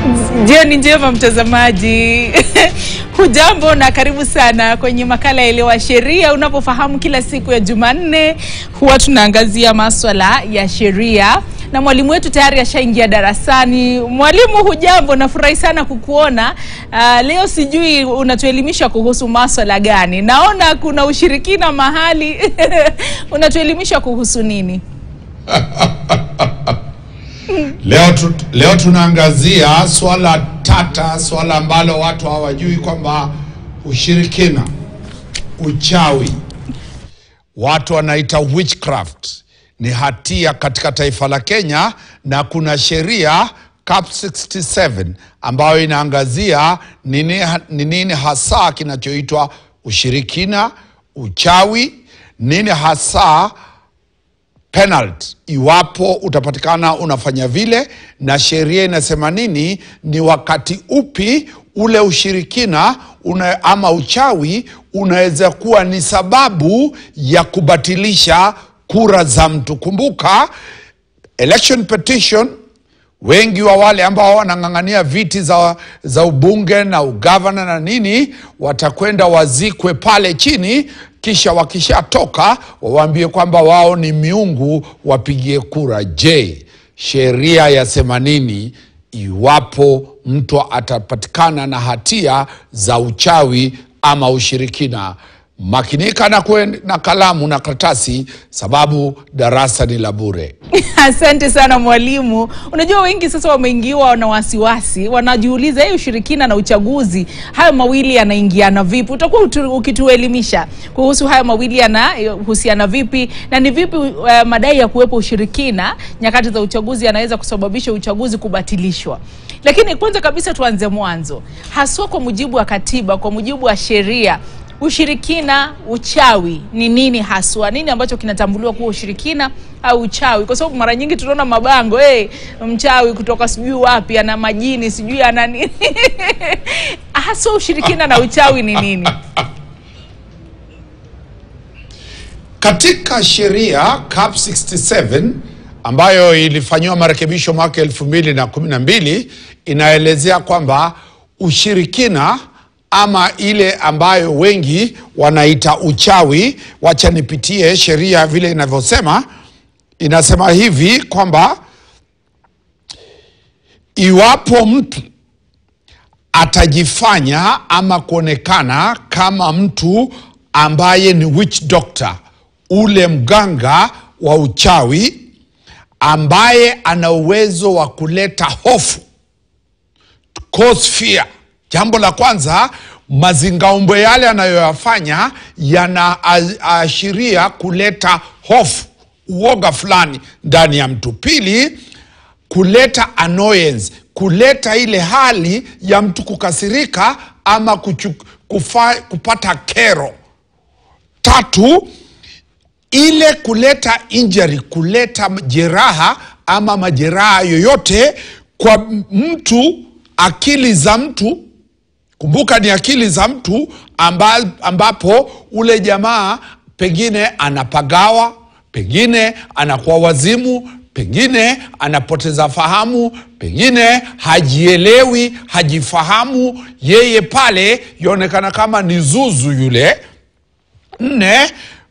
Jioni njema mtazamaji. Hujambo na karibu sana kwenye makala ya Elewa Sheria. Unapofahamu kila siku ya Jumanne huwa tunaangazia maswala ya sheria na mwalimu wetu tayari ashaingia darasani. Mwalimu, hujambo? Nafurahi sana kukuona. Uh, leo sijui unatuelimisha kuhusu maswala gani? Naona kuna ushirikina mahali unatuelimisha kuhusu nini? Leo, tu, leo tunaangazia swala tata, swala ambalo watu hawajui kwamba ushirikina, uchawi, watu wanaita witchcraft ni hatia katika taifa la Kenya, na kuna sheria Cap 67 ambayo inaangazia nini, ni nini hasa kinachoitwa ushirikina, uchawi, nini hasa penalty iwapo utapatikana unafanya vile, na sheria inasema nini, ni wakati upi ule ushirikina una, ama uchawi unaweza kuwa ni sababu ya kubatilisha kura za mtu. Kumbuka election petition, wengi wa wale ambao wanang'ang'ania viti za, za ubunge na ugavana na nini watakwenda wazikwe pale chini kisha wakishatoka wawaambie kwamba wao ni miungu wapigie kura. Je, sheria yasema nini iwapo mtu atapatikana na hatia za uchawi ama ushirikina? Makinika na, kwen, na kalamu na karatasi, sababu darasa ni la bure. Asante sana mwalimu. Unajua wengi sasa wameingiwa na wasiwasi, wanajiuliza hii ushirikina na uchaguzi, hayo mawili yanaingiana vipi? Utakuwa utu- ukituelimisha kuhusu hayo mawili yanahusiana vipi na ni vipi uh, madai ya kuwepo ushirikina nyakati za uchaguzi yanaweza kusababisha uchaguzi kubatilishwa. Lakini kwanza kabisa tuanze mwanzo, haswa kwa mujibu wa katiba, kwa mujibu wa sheria ushirikina uchawi ni nini haswa? Nini ambacho kinatambuliwa kuwa ushirikina au uchawi? Kwa sababu mara nyingi tunaona mabango hey, mchawi kutoka sijui wapi ana majini sijui ana nini haswa ushirikina na uchawi ni nini? Katika sheria Cap 67 ambayo ilifanyiwa marekebisho mwaka elfu mbili na kumi na mbili inaelezea kwamba ushirikina ama ile ambayo wengi wanaita uchawi. Wacha nipitie sheria vile inavyosema. Inasema hivi kwamba iwapo mtu atajifanya ama kuonekana kama mtu ambaye ni witch doctor, ule mganga wa uchawi ambaye ana uwezo wa kuleta hofu, cause fear. Jambo la kwanza, mazingaombwe yale anayoyafanya yanaashiria kuleta hofu, uoga fulani ndani ya mtu. Pili, kuleta annoyance, kuleta ile hali ya mtu kukasirika ama kuchu, kufa, kupata kero. Tatu, ile kuleta injury, kuleta jeraha ama majeraha yoyote kwa mtu, akili za mtu. Kumbuka ni akili za mtu amba, ambapo ule jamaa pengine anapagawa, pengine anakuwa wazimu, pengine anapoteza fahamu, pengine hajielewi, hajifahamu yeye, pale yaonekana kama ni zuzu yule. Nne,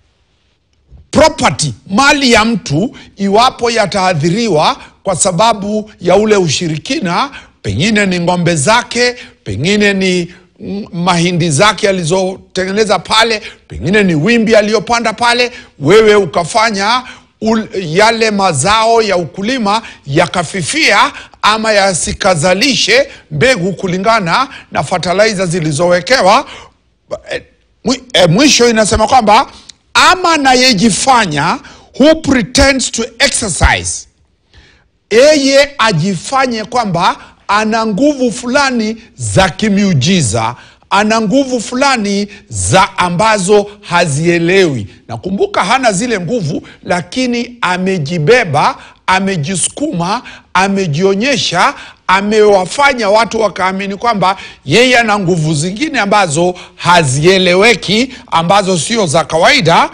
property, mali ya mtu iwapo yataadhiriwa kwa sababu ya ule ushirikina, pengine ni ng'ombe zake, pengine ni mm, mahindi zake alizotengeneza pale, pengine ni wimbi aliyopanda pale, wewe ukafanya ul, yale mazao ya ukulima yakafifia ama yasikazalishe mbegu kulingana na fertilizer zilizowekewa. Eh, mwi- eh, Mwisho inasema kwamba ama anayejifanya who pretends to exercise yeye ajifanye kwamba ana nguvu fulani za kimiujiza, ana nguvu fulani za ambazo hazielewi. Nakumbuka hana zile nguvu, lakini amejibeba, amejisukuma, amejionyesha, amewafanya watu wakaamini kwamba yeye ana nguvu zingine ambazo hazieleweki, ambazo sio za kawaida.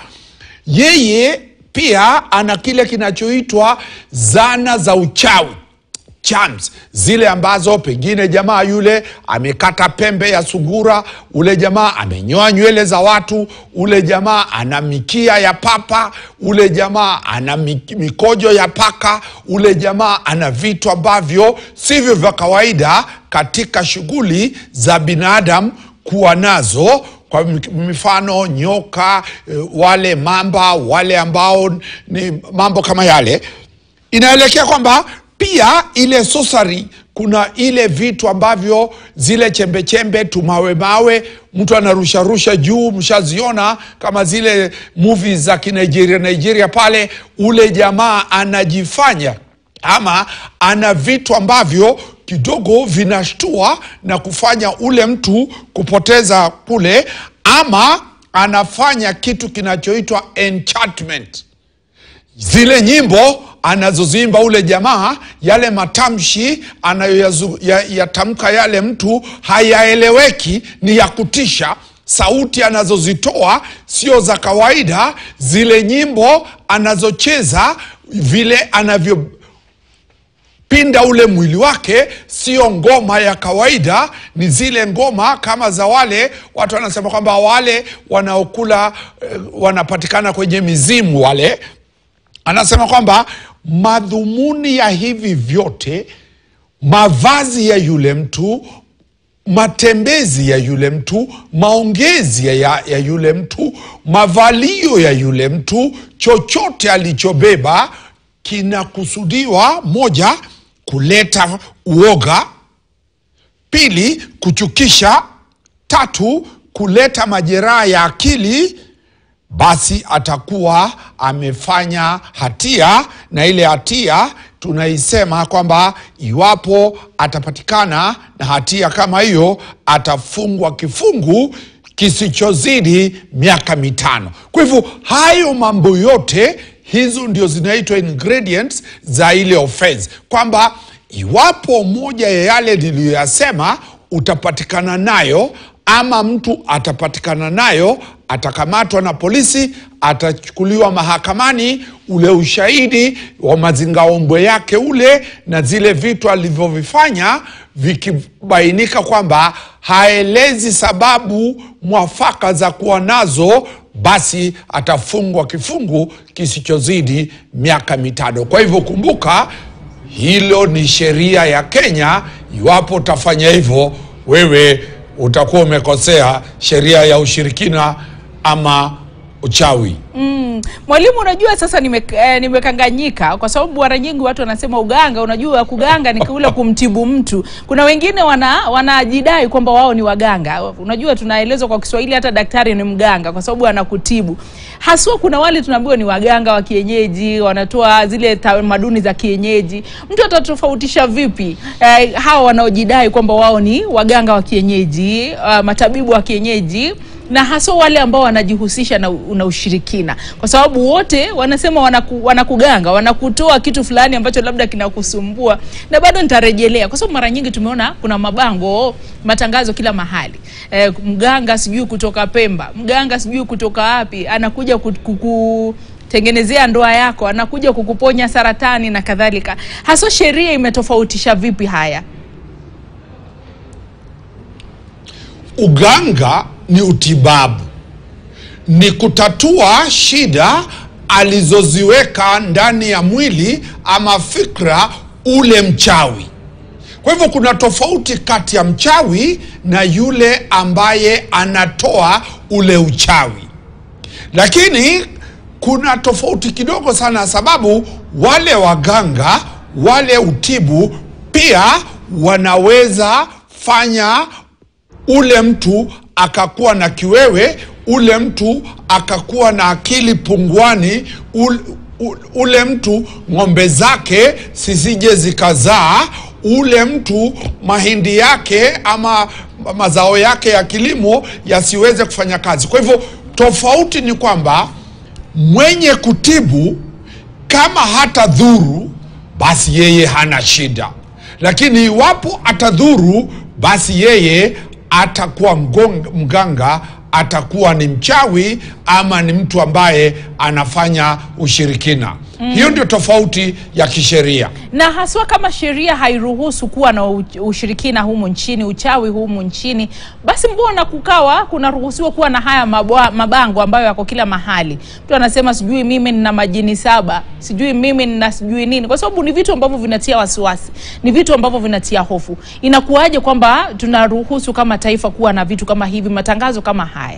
Yeye pia ana kile kinachoitwa zana za uchawi charms zile ambazo pengine jamaa yule amekata pembe ya sungura, ule jamaa amenyoa nywele za watu, ule jamaa ana mikia ya papa, ule jamaa ana mi- mikojo ya paka, ule jamaa ana vitu ambavyo sivyo vya kawaida katika shughuli za binadamu kuwa nazo kwa mifano nyoka, eh, wale mamba, wale ambao ni mambo kama yale inaelekea kwamba pia ile sosari kuna ile vitu ambavyo zile chembechembe tumawe mawe mtu anarusharusha juu mshaziona kama zile movie za kinigeria nigeria pale ule jamaa anajifanya ama ana vitu ambavyo kidogo vinashtua na kufanya ule mtu kupoteza kule ama anafanya kitu kinachoitwa enchantment zile nyimbo anazoziimba ule jamaa, yale matamshi anayoyatamka ya, yale mtu hayaeleweki, ni ya kutisha. Sauti anazozitoa sio za kawaida. Zile nyimbo anazocheza, vile anavyo pinda ule mwili wake sio ngoma ya kawaida, ni zile ngoma kama za wale watu wanasema kwamba wale wanaokula eh, wanapatikana kwenye mizimu wale anasema kwamba madhumuni ya hivi vyote, mavazi ya yule mtu, matembezi ya yule mtu, maongezi ya, ya yule mtu, mavalio ya yule mtu, chochote alichobeba kinakusudiwa, moja, kuleta uoga; pili, kuchukisha; tatu, kuleta majeraha ya akili basi atakuwa amefanya hatia, na ile hatia tunaisema kwamba iwapo atapatikana na hatia kama hiyo, atafungwa kifungu kisichozidi miaka mitano. Kwa hivyo hayo mambo yote, hizo ndio zinaitwa ingredients za ile offense, kwamba iwapo moja ya yale niliyoyasema utapatikana nayo ama mtu atapatikana nayo, atakamatwa na polisi, atachukuliwa mahakamani, ule ushahidi wa mazingaombwe yake ule na zile vitu alivyovifanya vikibainika kwamba haelezi sababu mwafaka za kuwa nazo, basi atafungwa kifungu kisichozidi miaka mitano. Kwa hivyo kumbuka, hilo ni sheria ya Kenya. Iwapo utafanya hivyo, wewe utakuwa umekosea sheria ya ushirikina ama uchawi. Mm. Mwalimu, unajua sasa nime, eh, nimekanganyika kwa sababu mara nyingi watu wanasema uganga. Unajua kuganga ni kule kumtibu mtu. Kuna wengine wana wanajidai kwamba wao ni waganga. Unajua tunaelezwa kwa Kiswahili hata daktari ni mganga kwa sababu anakutibu. Haswa kuna wale tunaambiwa ni waganga wa kienyeji, wanatoa zile tamaduni za kienyeji. Mtu atatofautisha vipi eh, hawa wanaojidai kwamba wao ni waganga wa kienyeji, uh, matabibu wa kienyeji na hasa wale ambao wanajihusisha na, na ushirikina, kwa sababu wote wanasema wanaku, wanakuganga wanakutoa kitu fulani ambacho labda kinakusumbua. Na bado nitarejelea, kwa sababu mara nyingi tumeona kuna mabango matangazo kila mahali e, mganga sijui kutoka Pemba, mganga sijui kutoka wapi, anakuja kuku tengenezea ndoa yako, anakuja kukuponya saratani na kadhalika. Hasa sheria imetofautisha vipi haya? Uganga ni utibabu, ni kutatua shida alizoziweka ndani ya mwili ama fikra ule mchawi. Kwa hivyo kuna tofauti kati ya mchawi na yule ambaye anatoa ule uchawi, lakini kuna tofauti kidogo sana, sababu wale waganga wale utibu pia wanaweza fanya ule mtu akakuwa na kiwewe, ule mtu akakuwa na akili punguani, ule, ule mtu ng'ombe zake zisije zikazaa, ule mtu mahindi yake ama mazao yake ya kilimo yasiweze kufanya kazi. Kwa hivyo tofauti ni kwamba mwenye kutibu kama hata dhuru, basi yeye hana shida, lakini iwapo atadhuru, basi yeye atakuwa mganga, atakuwa ni mchawi ama ni mtu ambaye anafanya ushirikina. hiyo ndio tofauti ya kisheria na haswa kama sheria hairuhusu kuwa na u- ushirikina humu nchini, uchawi humu nchini, basi mbona kukawa kunaruhusiwa kuwa na haya mabwa, mabango ambayo yako kila mahali? Mtu anasema sijui mimi nina majini saba, sijui mimi nina sijui nini, kwa sababu ni vitu ambavyo vinatia wasiwasi, ni vitu ambavyo vinatia hofu. Inakuwaje kwamba tunaruhusu kama taifa kuwa na vitu kama hivi, matangazo kama haya?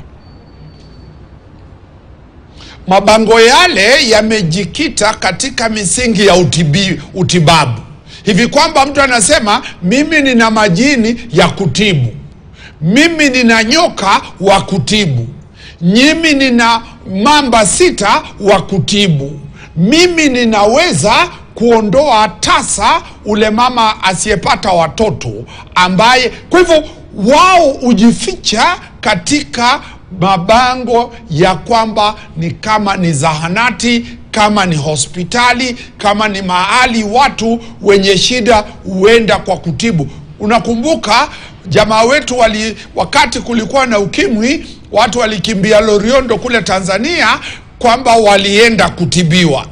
mabango yale yamejikita katika misingi ya utibi, utibabu hivi kwamba mtu anasema mimi nina majini ya kutibu mimi nina nyoka wa kutibu mimi nina mamba sita wa kutibu mimi ninaweza kuondoa tasa ule mama asiyepata watoto ambaye kwa hivyo wao hujificha katika mabango ya kwamba ni kama ni zahanati kama ni hospitali kama ni mahali watu wenye shida huenda kwa kutibu unakumbuka jamaa wetu wali wakati kulikuwa na ukimwi watu walikimbia loriondo kule tanzania kwamba walienda kutibiwa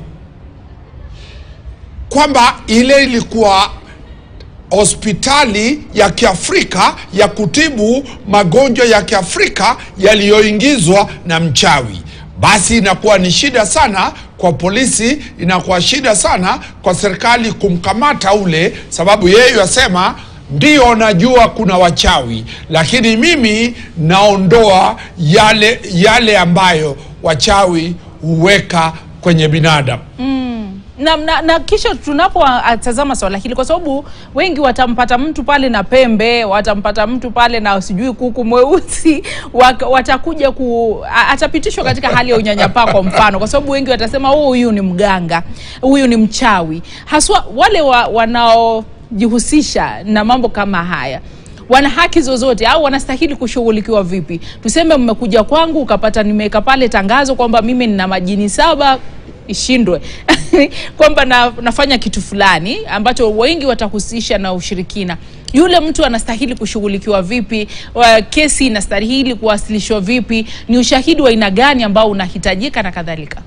kwamba ile ilikuwa hospitali ya kiafrika ya kutibu magonjwa ya kiafrika yaliyoingizwa na mchawi basi inakuwa ni shida sana kwa polisi inakuwa shida sana kwa serikali kumkamata ule sababu yeye asema ndio najua kuna wachawi lakini mimi naondoa yale yale ambayo wachawi huweka kwenye binadamu na, na, na kisha tunapotazama swala hili, kwa sababu wengi watampata mtu pale na pembe, watampata mtu pale na sijui kuku mweusi, wak- watakuja ku a- atapitishwa katika hali ya unyanyapaa, kwa mfano, kwa sababu wengi watasema "Oh, huyu ni mganga, huyu ni mchawi, haswa wale wa, wanaojihusisha na mambo kama haya wana haki zozote au wanastahili kushughulikiwa vipi? Tuseme mmekuja kwangu ukapata nimeweka pale tangazo kwamba mimi nina majini saba ishindwe kwamba na, nafanya kitu fulani ambacho wengi watahusisha na ushirikina. Yule mtu anastahili kushughulikiwa vipi? Wa- Kesi inastahili kuwasilishwa vipi? Ni ushahidi wa aina gani ambao unahitajika na kadhalika?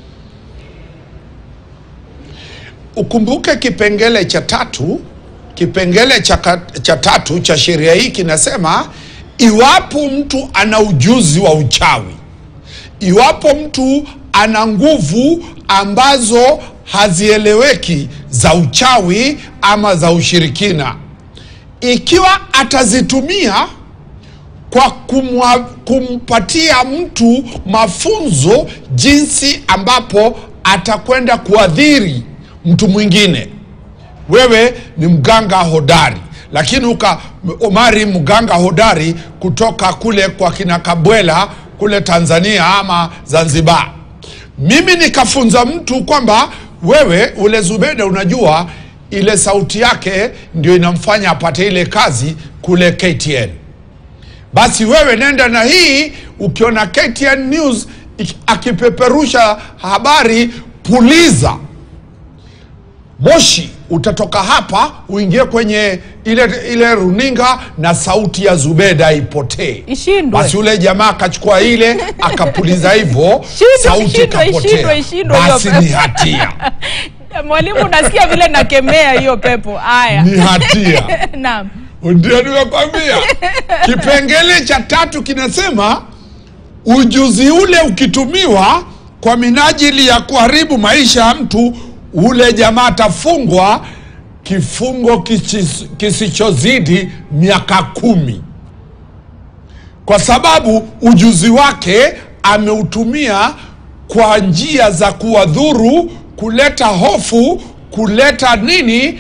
ukumbuke kipengele cha tatu kipengele cha, ka- cha tatu cha sheria hii kinasema iwapo mtu ana ujuzi wa uchawi iwapo mtu ana nguvu ambazo hazieleweki za uchawi ama za ushirikina ikiwa atazitumia kwa kumwa, kumpatia mtu mafunzo jinsi ambapo atakwenda kuadhiri mtu mwingine wewe ni mganga hodari lakini uka omari mganga hodari kutoka kule kwa kina kabwela kule tanzania ama zanzibar mimi nikafunza mtu kwamba wewe ule zubeda unajua ile sauti yake ndio inamfanya apate ile kazi kule ktn basi wewe nenda na hii ukiona ktn news iki- akipeperusha habari puliza moshi utatoka hapa uingie kwenye ile ile runinga na sauti ya zubeda ipotee Ishindwe. basi yule jamaa akachukua ile akapuliza hivyo Shindwe, sauti ishindwe, ikapotea ishindwe, ishindwe hiyo basi pepo. ni hatia Mwalimu, unasikia vile nakemea hiyo pepo. Haya, ni hatia naam. ndio nimekwambia kipengele cha tatu kinasema ujuzi ule ukitumiwa kwa minajili ya kuharibu maisha ya mtu ule jamaa atafungwa kifungo kisis- kisichozidi miaka kumi kwa sababu ujuzi wake ameutumia kwa njia za kuwadhuru kuleta hofu kuleta nini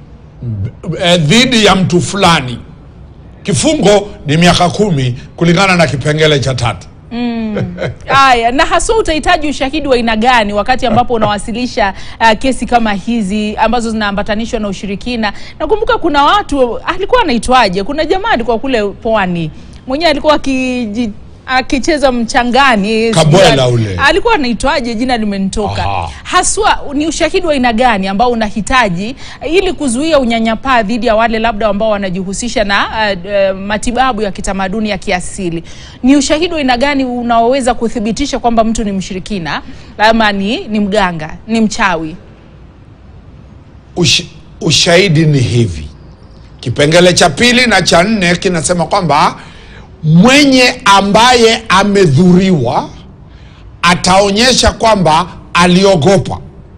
eh, dhidi ya mtu fulani kifungo ni miaka kumi kulingana na kipengele cha tatu Haya, na haswa utahitaji ushahidi wa aina gani wakati ambapo unawasilisha uh, kesi kama hizi ambazo zinaambatanishwa na ushirikina? Nakumbuka kuna watu alikuwa anaitwaje, kuna jamaa alikuwa kule pwani mwenyewe alikuwa akiji akicheza mchangani Kabwela sijui- ule. alikuwa anaitwaje jina limenitoka Aha. haswa ni ushahidi wa aina gani ambao unahitaji ili kuzuia unyanyapaa dhidi ya wale labda ambao wanajihusisha na uh, uh, matibabu ya kitamaduni ya kiasili ni ushahidi wa aina gani unaoweza kuthibitisha kwamba mtu ni mshirikina ama ni, ni mganga ni mchawi Ush, ushahidi ni hivi kipengele cha pili na cha nne kinasema kwamba mwenye ambaye amedhuriwa ataonyesha kwamba aliogopa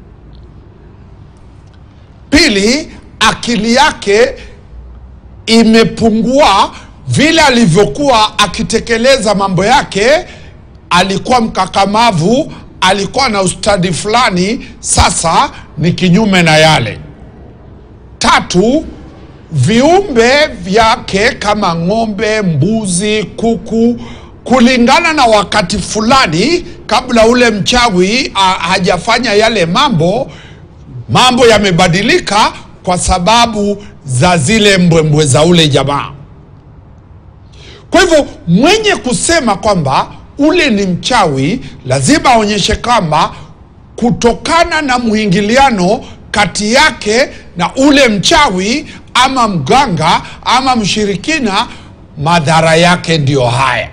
pili akili yake imepungua vile alivyokuwa akitekeleza mambo yake alikuwa mkakamavu alikuwa na ustadi fulani sasa ni kinyume na yale tatu viumbe vyake kama ng'ombe mbuzi kuku kulingana na wakati fulani kabla ule mchawi a, hajafanya yale mambo mambo yamebadilika kwa sababu za zile mbwembwe za ule jamaa kwa hivyo mwenye kusema kwamba ule ni mchawi lazima aonyeshe kwamba kutokana na mwingiliano kati yake na ule mchawi ama mganga ama mshirikina madhara yake ndiyo haya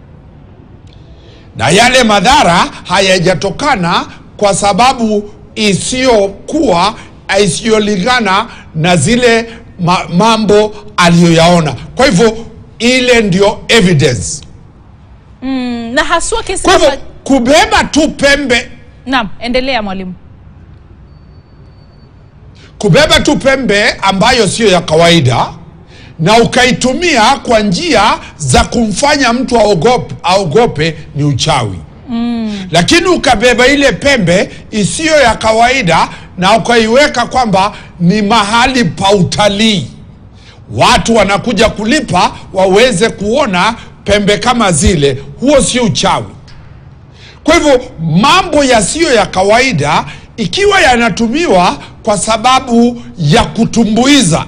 na yale madhara hayajatokana kwa sababu isiyokuwa isiyolingana na zile ma, mambo aliyoyaona kwa hivyo ile ndio evidence mm, na haswa kesi kwa hivyo kama- kubeba tu pembe naam endelea mwalimu kubeba tu pembe ambayo siyo ya kawaida na ukaitumia kwa njia za kumfanya mtu aogope, aogope ni uchawi mm. lakini ukabeba ile pembe isiyo ya kawaida na ukaiweka kwamba ni mahali pa utalii watu wanakuja kulipa waweze kuona pembe kama zile huo sio uchawi kwa hivyo mambo yasiyo ya kawaida ikiwa yanatumiwa kwa sababu ya kutumbuiza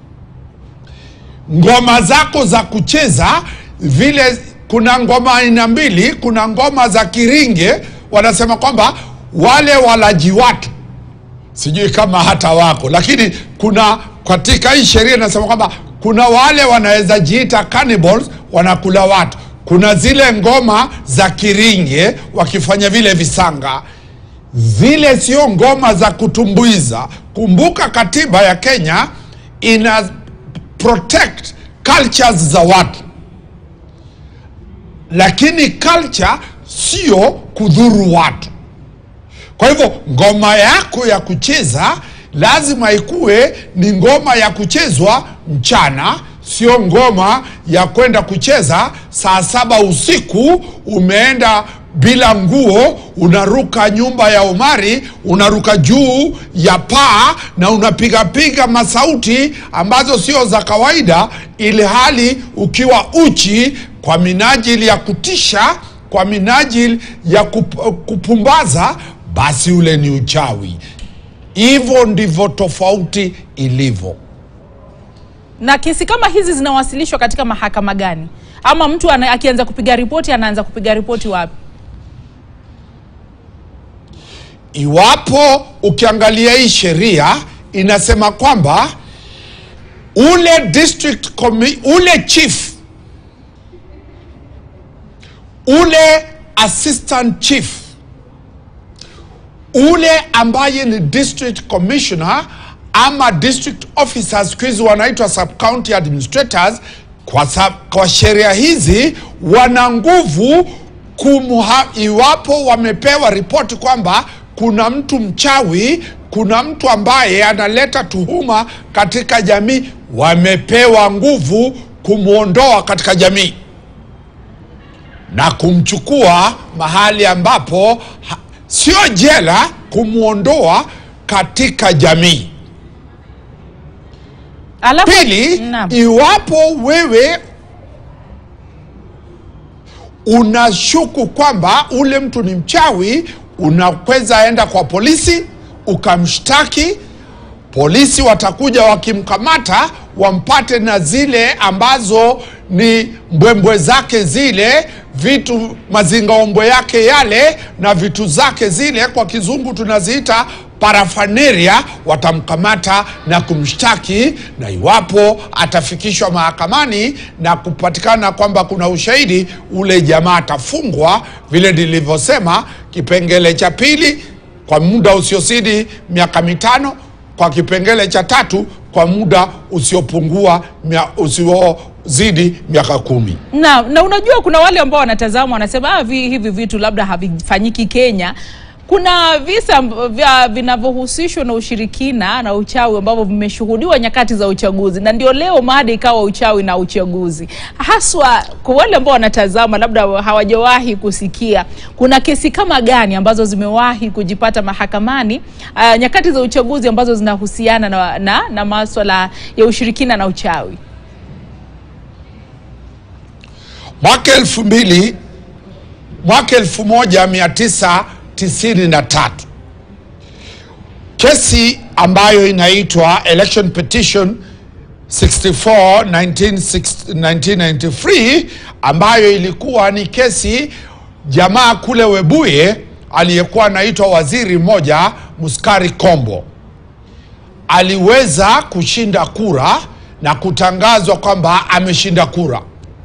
ngoma zako za kucheza vile kuna ngoma aina mbili kuna ngoma za kiringe wanasema kwamba wale walaji watu sijui kama hata wako lakini kuna katika hii sheria inasema kwamba kuna wale wanaweza jiita cannibals wanakula watu kuna zile ngoma za kiringe wakifanya vile visanga zile sio ngoma za kutumbuiza kumbuka katiba ya kenya ina protect cultures za watu lakini culture sio kudhuru watu kwa hivyo ngoma yako ya kucheza lazima ikuwe ni ngoma ya kuchezwa mchana sio ngoma ya kwenda kucheza saa saba usiku umeenda bila nguo unaruka nyumba ya umari unaruka juu ya paa na unapigapiga masauti ambazo sio za kawaida ili hali ukiwa uchi kwa minajili ya kutisha kwa minajili ya kup, kupumbaza basi ule ni uchawi hivyo ndivyo tofauti ilivyo na kesi kama hizi zinawasilishwa katika mahakama gani ama mtu ana, akianza kupiga ripoti anaanza kupiga ripoti wapi iwapo ukiangalia hii sheria inasema kwamba ule district commi- ule chief ule assistant chief ule ambaye ni district commissioner ama district officers siku hizi wanaitwa sub county administrators kwa, sa- kwa sheria hizi wana nguvu kumha, iwapo wamepewa ripoti kwamba kuna mtu mchawi kuna mtu ambaye analeta tuhuma katika jamii wamepewa nguvu kumwondoa katika jamii na kumchukua mahali ambapo ha, sio jela kumwondoa katika jamii alafu pili Naam. iwapo wewe unashuku kwamba ule mtu ni mchawi unaweza enda kwa polisi ukamshtaki polisi watakuja wakimkamata wampate na zile ambazo ni mbwembwe zake zile vitu mazingaombo yake yale na vitu zake zile, kwa kizungu tunaziita parafaneria, watamkamata na kumshtaki, na iwapo atafikishwa mahakamani na kupatikana kwamba kuna ushahidi, ule jamaa atafungwa, vile nilivyosema, kipengele cha pili kwa muda usiozidi miaka mitano, kwa kipengele cha tatu kwa muda usiopungua mia- usiozidi miaka kumi. na, na unajua kuna wale ambao wanatazama wanasema ah, vi, hivi vitu labda havifanyiki Kenya. Kuna visa amb- vya vinavyohusishwa na ushirikina na uchawi ambavyo vimeshuhudiwa nyakati za uchaguzi, na ndio leo mada ikawa uchawi na uchaguzi, haswa kwa wale ambao wanatazama labda hawajawahi kusikia. Kuna kesi kama gani ambazo zimewahi kujipata mahakamani uh, nyakati za uchaguzi ambazo zinahusiana na, na, na maswala ya ushirikina na uchawi? Mwaka elfu mbili mwaka elfu moja mia tisa tisini na tatu kesi ambayo inaitwa election petition 64 1960 1993 ambayo ilikuwa ni kesi jamaa kule Webuye aliyekuwa anaitwa waziri mmoja Muskari Kombo aliweza kushinda kura na kutangazwa kwamba ameshinda kura.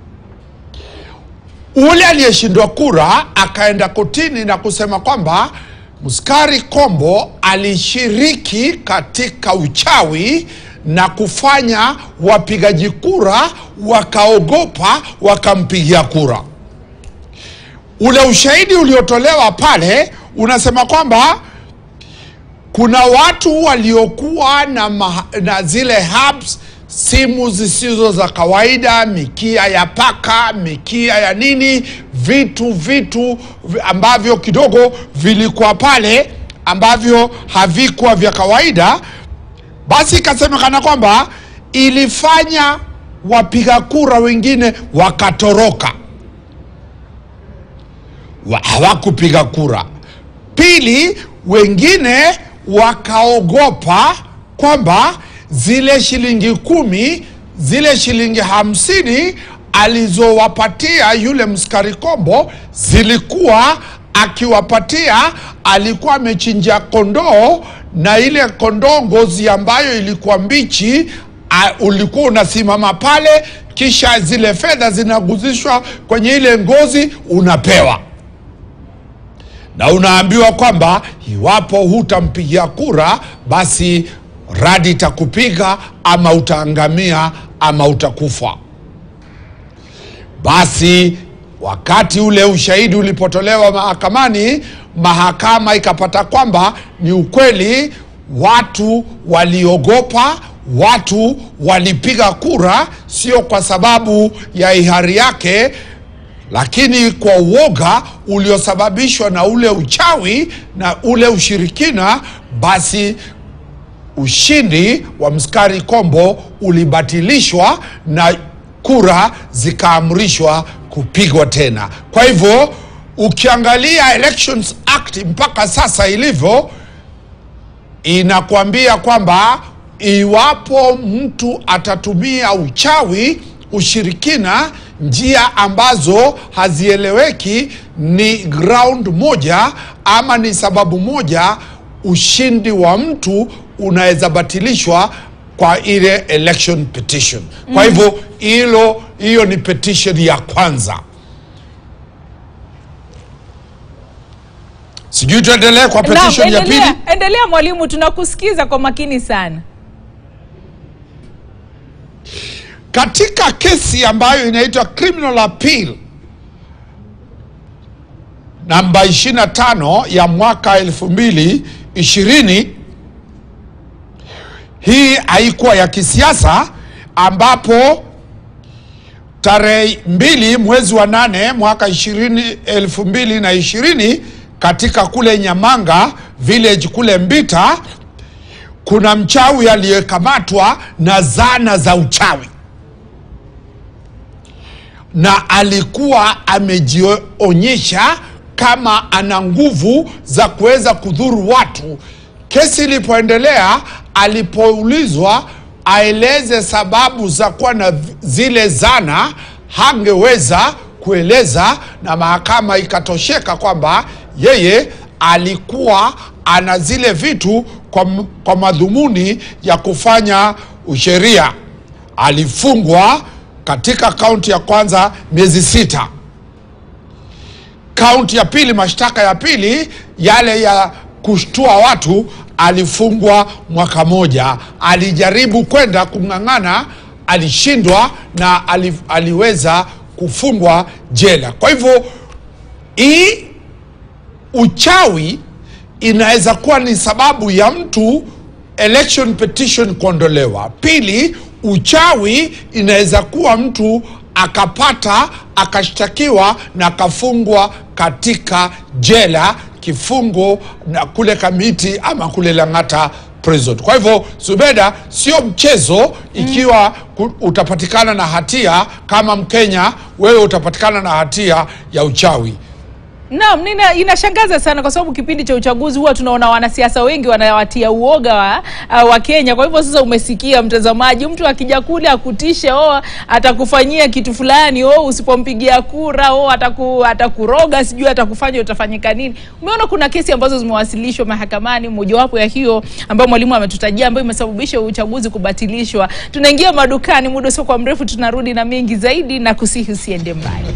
Ule aliyeshindwa kura akaenda kotini na kusema kwamba Muskari Kombo alishiriki katika uchawi na kufanya wapigaji kura wakaogopa wakampigia kura. Ule ushahidi uliotolewa pale unasema kwamba kuna watu waliokuwa na, maha, na zile hubs simu zisizo za kawaida, mikia ya paka, mikia ya nini, vitu vitu vi- ambavyo kidogo vilikuwa pale ambavyo havikuwa vya kawaida. Basi ikasemekana kwamba ilifanya wapiga kura wengine wakatoroka, wa- hawakupiga kura. Pili, wengine wakaogopa kwamba zile shilingi kumi, zile shilingi hamsini alizowapatia yule mskari kombo zilikuwa akiwapatia, alikuwa amechinja kondoo na ile kondoo ngozi ambayo ilikuwa mbichi a, ulikuwa unasimama pale, kisha zile fedha zinaguzishwa kwenye ile ngozi unapewa na unaambiwa kwamba iwapo hutampigia kura basi radi itakupiga ama utaangamia ama utakufa. Basi wakati ule ushahidi ulipotolewa mahakamani, mahakama ikapata kwamba ni ukweli, watu waliogopa, watu walipiga kura, sio kwa sababu ya hiari yake lakini kwa uoga uliosababishwa na ule uchawi na ule ushirikina, basi ushindi wa Mskari Kombo ulibatilishwa na kura zikaamrishwa kupigwa tena. Kwa hivyo ukiangalia Elections Act mpaka sasa ilivyo, inakwambia kwamba iwapo mtu atatumia uchawi, ushirikina, njia ambazo hazieleweki, ni ground moja ama ni sababu moja, ushindi wa mtu unaweza batilishwa kwa ile election petition. Kwa hivyo hilo, hiyo ni petition ya kwanza. Sijui tuendelee kwa petition ya Naam, pili. endelea, endelea mwalimu, tunakusikiza kwa makini sana. katika kesi ambayo inaitwa criminal appeal namba 25 ya mwaka 2020 hii haikuwa ya kisiasa ambapo tarehe mbili mwezi wa nane mwaka 20 elfu mbili na ishirini katika kule Nyamanga village kule Mbita kuna mchawi aliyekamatwa na zana za uchawi na alikuwa amejionyesha kama ana nguvu za kuweza kudhuru watu. Kesi ilipoendelea, alipoulizwa aeleze sababu za kuwa na zile zana, hangeweza kueleza na mahakama ikatosheka kwamba yeye alikuwa ana zile vitu kwa, m- kwa madhumuni ya kufanya usheria. Alifungwa katika kaunti ya kwanza miezi sita kaunti ya pili, mashtaka ya pili yale ya kushtua watu, alifungwa mwaka moja. Alijaribu kwenda kung'ang'ana, alishindwa na ali, aliweza kufungwa jela. Kwa hivyo hii uchawi inaweza kuwa ni sababu ya mtu election petition kuondolewa. Pili, uchawi inaweza kuwa mtu akapata akashtakiwa na akafungwa katika jela kifungo na kule Kamiti ama kule Lang'ata prison. Kwa hivyo Zubeda, sio mchezo ikiwa ku- utapatikana na hatia kama Mkenya, wewe utapatikana na hatia ya uchawi. Naam, nina, inashangaza sana kwa sababu kipindi cha uchaguzi huwa tunaona wanasiasa wengi wanawatia uoga wa, uh, wa Kenya. Kwa hivyo sasa, umesikia mtazamaji, mtu akija kule akutishe, oh, atakufanyia kitu fulani, oh, usipompigia kura, oh, ataku, atakuroga, sijui atakufanya utafanyika nini. Umeona kuna kesi ambazo zimewasilishwa mahakamani, mojawapo ya hiyo ambayo mwalimu ametutajia, ambayo imesababisha uchaguzi kubatilishwa. Tunaingia madukani, muda sio kwa mrefu, tunarudi na mengi zaidi na kusihi usiende mbali.